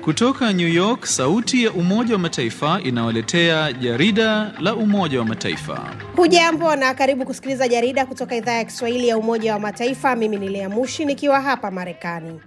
Kutoka New York, sauti ya Umoja wa Mataifa inawaletea jarida la Umoja wa Mataifa. Hujambo na karibu kusikiliza jarida kutoka idhaa ya Kiswahili ya Umoja wa Mataifa. Mimi ni Lea Mushi nikiwa hapa Marekani.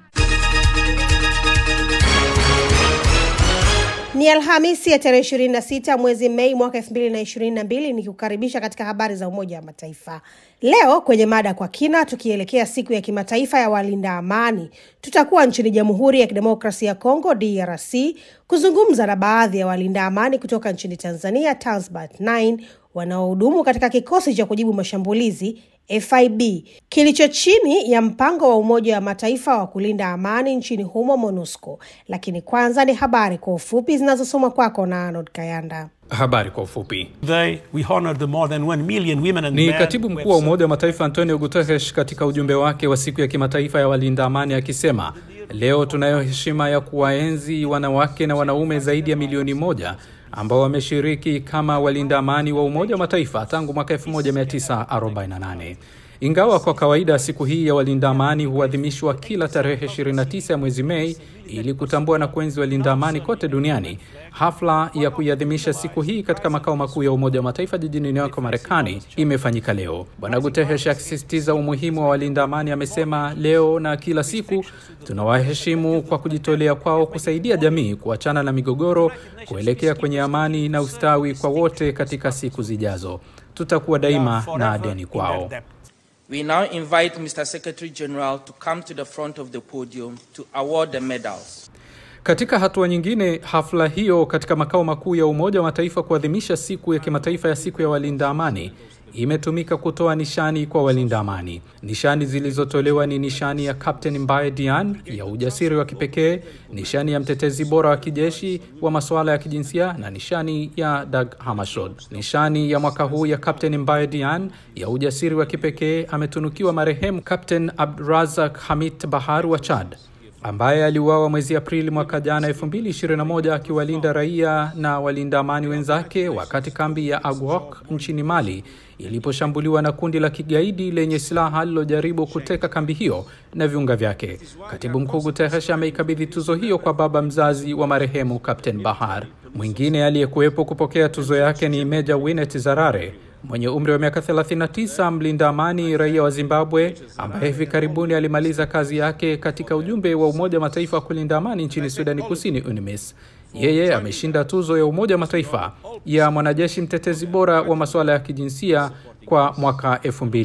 Ni Alhamisi ya tarehe 26 mwezi Mei mwaka 2022 nikikukaribisha katika habari za Umoja wa Mataifa. Leo kwenye mada kwa kina, tukielekea siku ya kimataifa ya walinda amani, tutakuwa nchini Jamhuri ya Kidemokrasia ya Kongo DRC kuzungumza na baadhi ya walinda amani kutoka nchini Tanzania Tanzbat 9 wanaohudumu katika kikosi cha kujibu mashambulizi FIB kilicho chini ya mpango wa Umoja wa Mataifa wa kulinda amani nchini humo MONUSCO. Lakini kwanza ni habari kwa ufupi zinazosomwa kwako na Arnold Kayanda. Habari kwa ufupi. Today, we honored the more than 1 million women and Ni men katibu who mkuu wa have Umoja wa Mataifa Antonio Guterres katika ujumbe wake wa siku ya kimataifa ya walinda amani akisema, leo tunayo heshima ya kuwaenzi wanawake na wanaume zaidi ya milioni moja ambao wameshiriki kama walinda amani wa Umoja wa Mataifa tangu mwaka 1948. Ingawa kwa kawaida siku hii ya walinda amani huadhimishwa kila tarehe 29 ya mwezi Mei ili kutambua na kuenzi walinda amani kote duniani, hafla ya kuiadhimisha siku hii katika makao makuu ya Umoja wa Mataifa jijini New York, Marekani imefanyika leo. Bwana Guterres akisisitiza umuhimu wa walinda amani amesema, leo na kila siku tunawaheshimu kwa kujitolea kwao kusaidia jamii kuachana na migogoro, kuelekea kwenye amani na ustawi kwa wote katika siku zijazo. Tutakuwa daima na deni kwao. We now invite Mr. Secretary General to come to the front of the podium to award the medals. Katika hatua nyingine, hafla hiyo katika makao makuu ya Umoja wa Mataifa kuadhimisha siku ya kimataifa ya siku ya walinda amani imetumika kutoa nishani kwa walinda amani. Nishani zilizotolewa ni nishani ya Captain Mbaye Dian ya ujasiri wa kipekee, nishani ya mtetezi bora wa kijeshi wa masuala ya kijinsia na nishani ya Dag Hammarskjöld. Nishani ya mwaka huu ya Captain Mbaye Dian ya ujasiri wa kipekee ametunukiwa marehemu Captain Abdrazak Hamid Bahar wa Chad ambaye aliuawa mwezi Aprili mwaka jana 2021 akiwalinda raia na walinda amani wenzake wakati kambi ya Agwok nchini Mali iliposhambuliwa na kundi la kigaidi lenye silaha lilojaribu kuteka kambi hiyo na viunga vyake. Katibu mkuu Guterres ameikabidhi tuzo hiyo kwa baba mzazi wa marehemu Captain Bahar. Mwingine aliyekuwepo kupokea tuzo yake ni Meja Winet Zarare mwenye umri wa miaka 39, mlinda amani raia wa Zimbabwe ambaye hivi karibuni alimaliza kazi yake katika ujumbe wa Umoja wa Mataifa wa kulinda amani nchini Sudani Kusini, UNMISS. Yeye ameshinda tuzo ya Umoja wa Mataifa ya mwanajeshi mtetezi bora wa masuala ya kijinsia kwa mwaka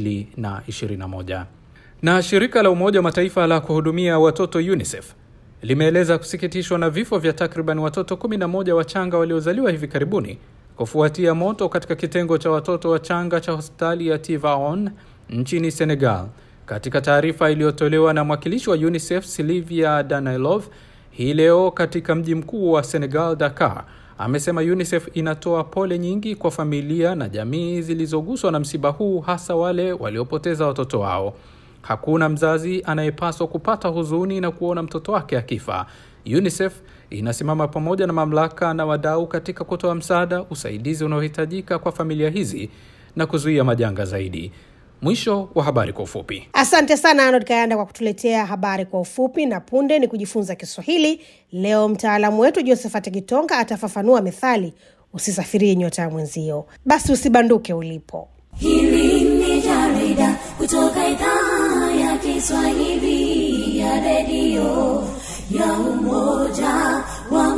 2021. Na shirika la Umoja wa Mataifa la kuhudumia watoto UNICEF limeeleza kusikitishwa na vifo vya takriban watoto 11 wachanga waliozaliwa hivi karibuni kufuatia moto katika kitengo cha watoto wachanga cha hospitali ya Tivaouane nchini Senegal. Katika taarifa iliyotolewa na mwakilishi wa UNICEF Sylvia Danailov hii leo katika mji mkuu wa Senegal, Dakar, amesema UNICEF inatoa pole nyingi kwa familia na jamii zilizoguswa na msiba huu, hasa wale waliopoteza watoto wao. Hakuna mzazi anayepaswa kupata huzuni na kuona mtoto wake akifa. UNICEF inasimama pamoja na mamlaka na wadau katika kutoa msaada, usaidizi unaohitajika kwa familia hizi na kuzuia majanga zaidi. Mwisho wa habari kwa ufupi. Asante sana Arnold Kayanda kwa kutuletea habari kwa ufupi, na punde ni kujifunza Kiswahili. Leo mtaalamu wetu Josephat Kitonga atafafanua methali usisafirie nyota ya mwenzio. Basi usibanduke ulipo. Hili ni jarida kutoka idhaa ya Kiswahili ya redio ya Umoja wa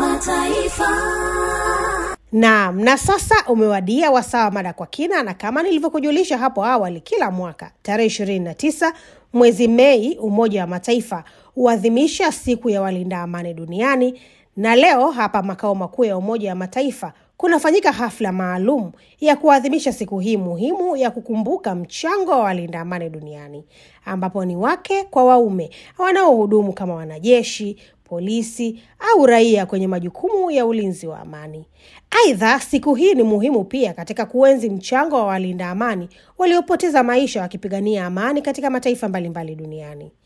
Mataifa. Naam, na sasa umewadia wasaa wa mada kwa kina, na kama nilivyokujulisha hapo awali, kila mwaka tarehe ishirini na tisa mwezi Mei Umoja wa Mataifa huadhimisha siku ya walinda amani duniani, na leo hapa makao makuu ya Umoja wa Mataifa kunafanyika hafla maalum ya kuadhimisha siku hii muhimu ya kukumbuka mchango wa walinda amani duniani, ambapo ni wake kwa waume wanaohudumu kama wanajeshi, polisi au raia kwenye majukumu ya ulinzi wa amani. Aidha, siku hii ni muhimu pia katika kuenzi mchango wa walinda amani waliopoteza maisha wakipigania amani katika mataifa mbalimbali duniani.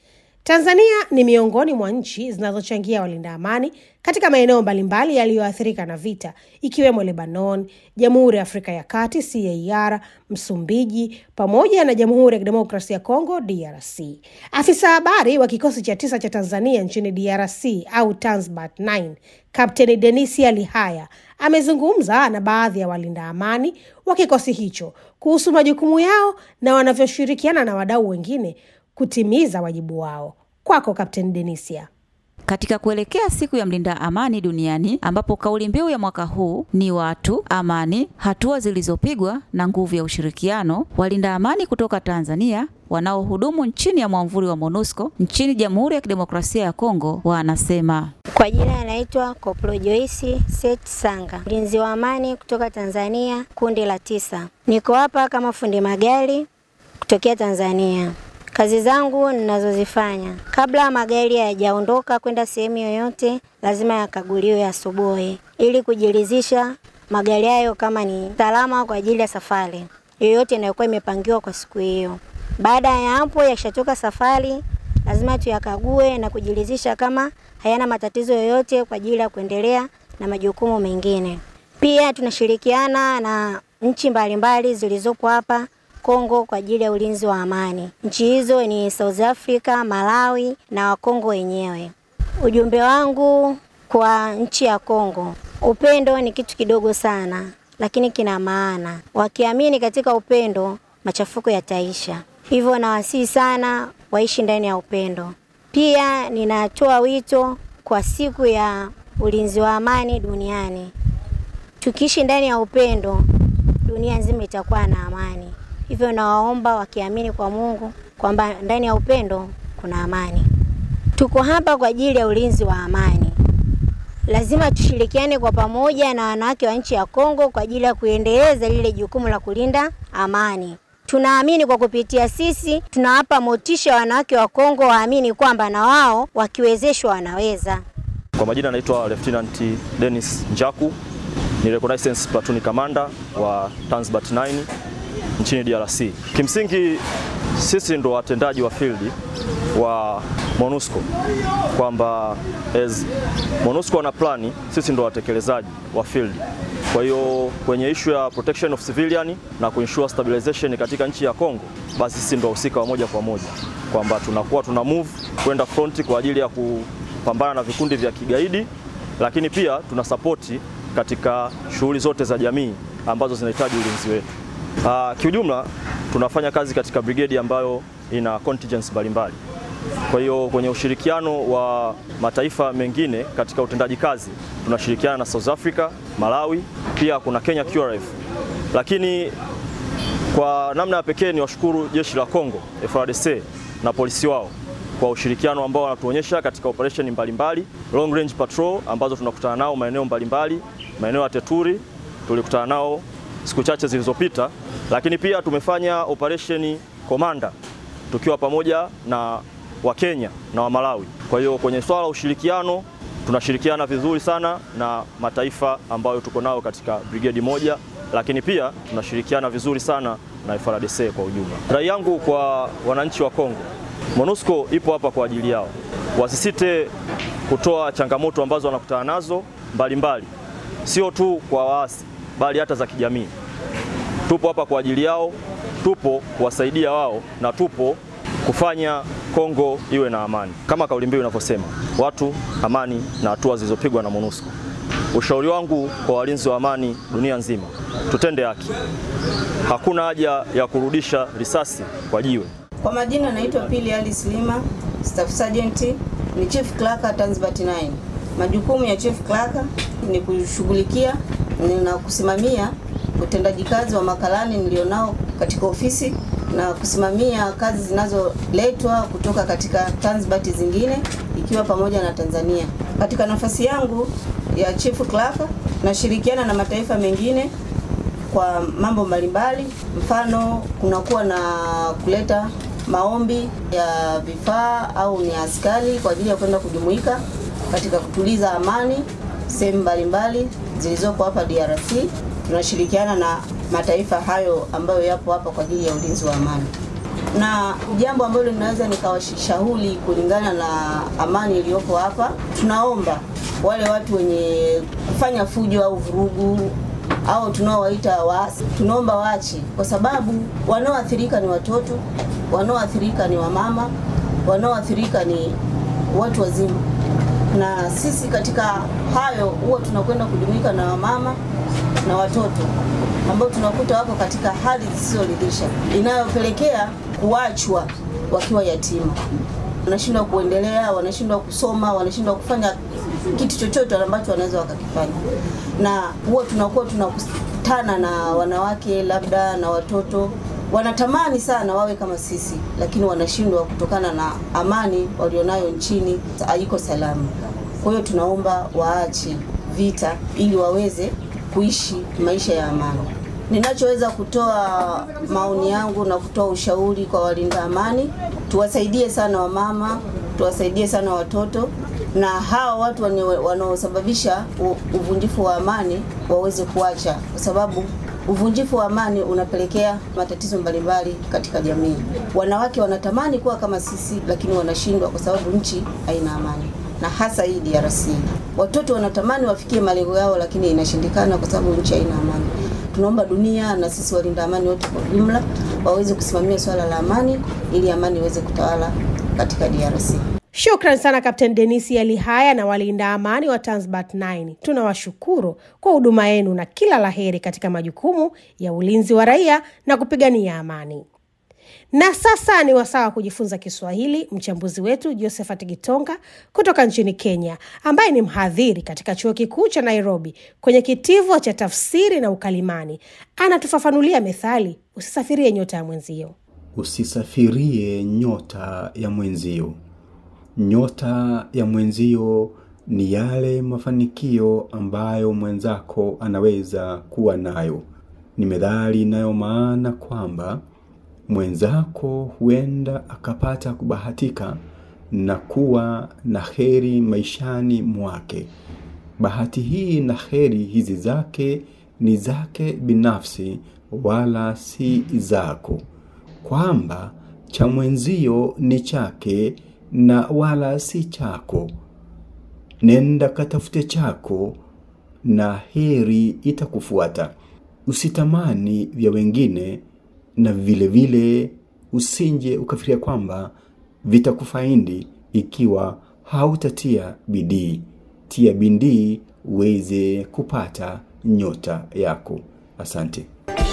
Tanzania ni miongoni mwa nchi zinazochangia walinda amani katika maeneo mbalimbali yaliyoathirika na vita ikiwemo Lebanon, Jamhuri ya Afrika ya Kati CAR, Msumbiji pamoja na Jamhuri ya Kidemokrasia ya Kongo DRC. Afisa habari wa kikosi cha tisa cha Tanzania nchini DRC au Tanzbat 9 Kapteni Denisia Lihaya amezungumza na baadhi ya walinda amani wa kikosi hicho kuhusu majukumu yao na wanavyoshirikiana na wadau wengine kutimiza wajibu wao. Kwako Kapteni Denisia. Katika kuelekea siku ya mlinda amani duniani ambapo kauli mbiu ya mwaka huu ni watu, amani, hatua zilizopigwa na nguvu ya ushirikiano, walinda amani kutoka Tanzania wanaohudumu chini ya mwamvuli wa MONUSCO nchini Jamhuri ya Kidemokrasia ya Kongo wanasema Kwa jina anaitwa Koplo Joyce Set Sanga, mlinzi wa amani kutoka Tanzania, kundi la tisa. Niko hapa kama fundi magari kutokea Tanzania. Kazi zangu ninazozifanya, kabla magari hayajaondoka kwenda sehemu yoyote, lazima yakaguliwe asubuhi ili kujiridhisha magari hayo kama ni salama kwa ajili ya safari yoyote inayokuwa imepangiwa kwa siku hiyo. Baada ya hapo, yakishatoka safari, lazima tuyakague na kujiridhisha kama hayana matatizo yoyote kwa ajili ya kuendelea na majukumu mengine. Pia tunashirikiana na nchi mbalimbali zilizopo hapa Kongo kwa ajili ya ulinzi wa amani. Nchi hizo ni South Africa, Malawi na Wakongo wenyewe. Ujumbe wangu kwa nchi ya Kongo, upendo ni kitu kidogo sana, lakini kina maana. Wakiamini katika upendo, machafuko yataisha. Hivyo nawasihi sana waishi ndani ya upendo. Pia ninatoa wito kwa siku ya ulinzi wa amani duniani. Tukiishi ndani ya upendo, dunia nzima itakuwa na amani. Hivyo nawaomba wakiamini kwa Mungu kwamba ndani ya upendo kuna amani. Tuko hapa kwa ajili ya ulinzi wa amani. Lazima tushirikiane kwa pamoja na wanawake wa nchi ya Kongo kwa ajili ya kuendeleza lile jukumu la kulinda amani. Tunaamini kwa kupitia sisi tunawapa motisha wanawake wa Kongo waamini kwamba na wao wakiwezeshwa wanaweza. Kwa majina naitwa Lieutenant Dennis Njaku, ni reconnaissance platoon commander wa Tanzbat 9 nchini DRC. Kimsingi sisi ndo watendaji wa field wa MONUSCO, kwamba as MONUSCO wana plani, sisi ndo watekelezaji wa field. Kwa hiyo kwenye issue ya protection of civilian na kuensure stabilization katika nchi ya Kongo, basi sisi ndo wahusika wa moja kwa moja, kwamba tunakuwa tuna move kwenda front kwa ajili ya kupambana na vikundi vya kigaidi, lakini pia tuna sapoti katika shughuli zote za jamii ambazo zinahitaji ulinzi wetu. Uh, kiujumla tunafanya kazi katika brigade ambayo ina contingents mbalimbali. Kwa hiyo kwenye ushirikiano wa mataifa mengine katika utendaji kazi tunashirikiana na South Africa, Malawi, pia kuna Kenya QRF. Lakini kwa namna ya pekee ni washukuru jeshi la Kongo FARDC na polisi wao kwa ushirikiano ambao wanatuonyesha katika operation mbalimbali, long range patrol ambazo tunakutana nao maeneo mbalimbali, maeneo ya Teturi tulikutana nao siku chache zilizopita, lakini pia tumefanya operation Komanda tukiwa pamoja na wa Kenya na wa Malawi. Kwa hiyo kwenye swala la ushirikiano tunashirikiana vizuri sana na mataifa ambayo tuko nao katika brigade moja, lakini pia tunashirikiana vizuri sana na FARDC kwa ujumla. Rai yangu kwa wananchi wa Kongo, MONUSCO ipo hapa kwa ajili yao, wasisite kutoa changamoto ambazo wanakutana nazo mbalimbali, sio tu kwa waasi bali hata za kijamii. Tupo hapa kwa ajili yao, tupo kuwasaidia wao na tupo kufanya Kongo iwe na amani kama kauli mbiu inavyosema, watu, amani na hatua zilizopigwa na MONUSCO. Ushauri wangu kwa walinzi wa amani dunia nzima, tutende haki. Hakuna haja ya kurudisha risasi kwa jiwe. Kwa majina naitwa Pili Ali Slima, Staff Sergeant, ni Chief Clerk Tanzbat 9. Majukumu ya Chief Clerk ni kushughulikia na kusimamia utendaji kazi wa makalani nilionao katika ofisi na kusimamia kazi zinazoletwa kutoka katika Tanzbat zingine ikiwa pamoja na Tanzania. Katika nafasi yangu ya Chief Clerk nashirikiana na mataifa mengine kwa mambo mbalimbali, mfano kunakuwa na kuleta maombi ya vifaa au ni askari kwa ajili ya kwenda kujumuika katika kutuliza amani sehemu mbalimbali zilizopo hapa DRC. Tunashirikiana na mataifa hayo ambayo yapo hapa kwa ajili ya ulinzi wa amani. na jambo ambalo linaweza nikawashauri kulingana na amani iliyoko hapa, tunaomba wale watu wenye kufanya fujo au vurugu au tunaowaita waasi, tunaomba waache, kwa sababu wanaoathirika ni watoto, wanaoathirika ni wamama, wanaoathirika ni watu wazima, na sisi katika hayo huwa tunakwenda kujumuika na wamama na watoto ambao tunakuta wako katika hali zisizoridhisha inayopelekea kuachwa wakiwa yatima, wanashindwa kuendelea, wanashindwa kusoma, wanashindwa kufanya kitu chochote ambacho wanaweza wakakifanya, na huwa tunakuwa tunakutana na wanawake labda na watoto wanatamani sana wawe kama sisi, lakini wanashindwa kutokana na amani walionayo nchini haiko salama. Kwa hiyo tunaomba waache vita ili waweze kuishi maisha ya amani. Ninachoweza kutoa maoni yangu na kutoa ushauri kwa walinda amani, tuwasaidie sana wamama, tuwasaidie sana watoto na hawa watu wane- wanaosababisha u- uvunjifu wa amani waweze kuacha, kwa sababu uvunjifu wa amani unapelekea matatizo mbalimbali katika jamii. Wanawake wanatamani kuwa kama sisi, lakini wanashindwa kwa sababu nchi haina amani, na hasa hii DRC. Watoto wanatamani wafikie malengo yao, lakini inashindikana kwa sababu nchi haina amani. Tunaomba dunia na sisi walinda amani wote kwa jumla waweze kusimamia swala la amani ili amani iweze kutawala katika DRC. Shukran sana Kapten Denisi Alihaya na walinda amani wa Tanzbat 9. Tunawashukuru kwa huduma yenu na kila laheri katika majukumu ya ulinzi wa raia na kupigania amani. Na sasa ni wasaa wa kujifunza Kiswahili. Mchambuzi wetu Josephat Gitonga kutoka nchini Kenya, ambaye ni mhadhiri katika chuo kikuu cha Nairobi kwenye kitivo cha tafsiri na ukalimani, anatufafanulia methali usisafirie nyota ya mwenzio. Usisafirie nyota ya mwenzio. Nyota ya mwenzio ni yale mafanikio ambayo mwenzako anaweza kuwa nayo. Ni methali inayo maana kwamba mwenzako huenda akapata kubahatika na kuwa na heri maishani mwake. Bahati hii na heri hizi zake ni zake binafsi, wala si zako, kwamba cha mwenzio ni chake na wala si chako. Nenda katafute chako na heri itakufuata. Usitamani vya wengine, na vile vile usinje ukafikiria kwamba vitakufaidi ikiwa hautatia bidii. Tia bidii uweze kupata nyota yako. Asante.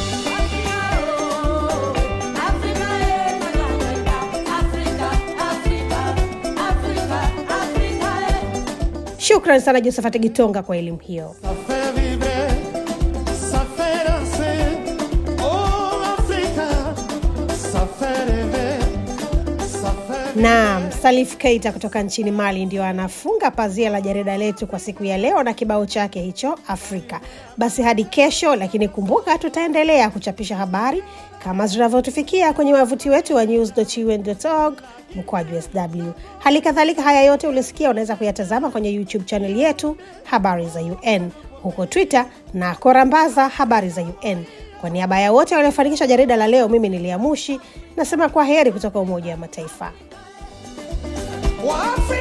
Shukran sana Josephat Gitonga kwa elimu hiyo. Naam, Salif Keita kutoka nchini Mali ndio anafunga pazia la jarida letu kwa siku ya leo na kibao chake hicho Afrika. Basi hadi kesho, lakini kumbuka tutaendelea kuchapisha habari kama zinavyotufikia kwenye wavuti wetu wa news.un.org mkwaju sw. Hali kadhalika haya yote ulisikia unaweza kuyatazama kwenye YouTube channel yetu habari za UN, huko Twitter na korambaza habari za UN. Kwa niaba ya wote waliofanikisha jarida la leo, mimi ni Liamushi nasema kwa heri kutoka Umoja wa Mataifa. Waafrika